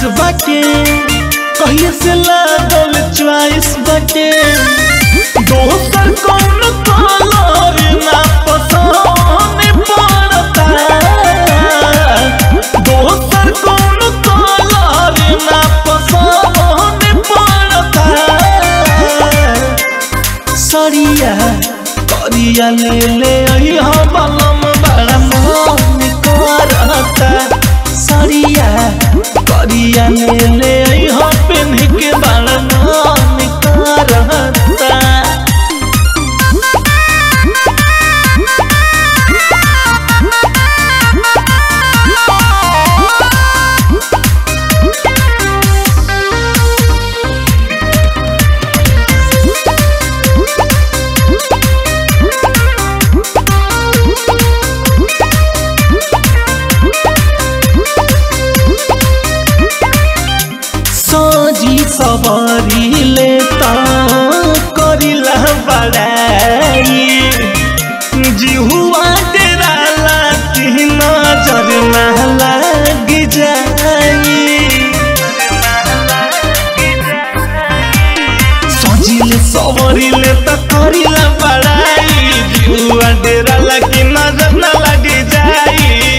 बाटे कहिए से लागल च्वाइस बाटे दोसर कौन कलर ना पसंद पड़ता दोसर कौन कलर ना पसंद पड़ता सरिया करिया ले ले अइहा बलम बड़ा मन करता सरिया करिया ले ले अइहा पेन के बड़ा मन करता सजी सवारी लेता करिला बड़ाई जिहुआ डेराला कि नजर ना लाग जाई सजिले सवरिले त करिला बड़ाई जिहुआ डेराला कि नजर ना लाग जाई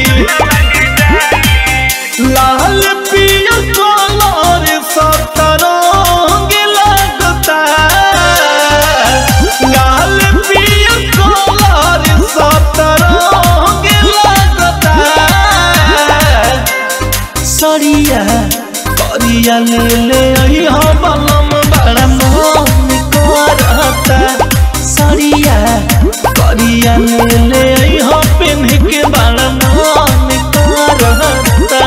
लाल पियर कलर सतरंग लगता लाल पियर कलर सतरंग लगता सरिया करिया ले ले अइहा बलम बड़ा मन करता सरिया करिया ले ले अइहा पेन के बड़ा मन करता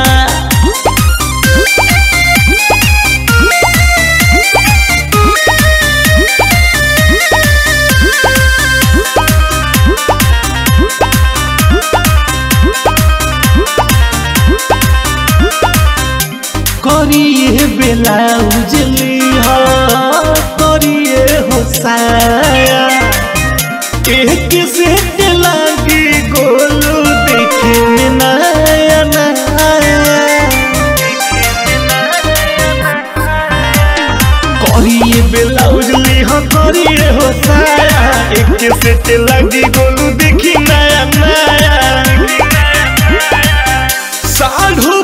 करिए ब्लाउज लिहा करिए हो साया एक सेट लागी गोलू देखे में नया नया करिए ब्लाउज लिहा करिए हो साया एक सेट लागी गोलू देखी नया नया साढ़ू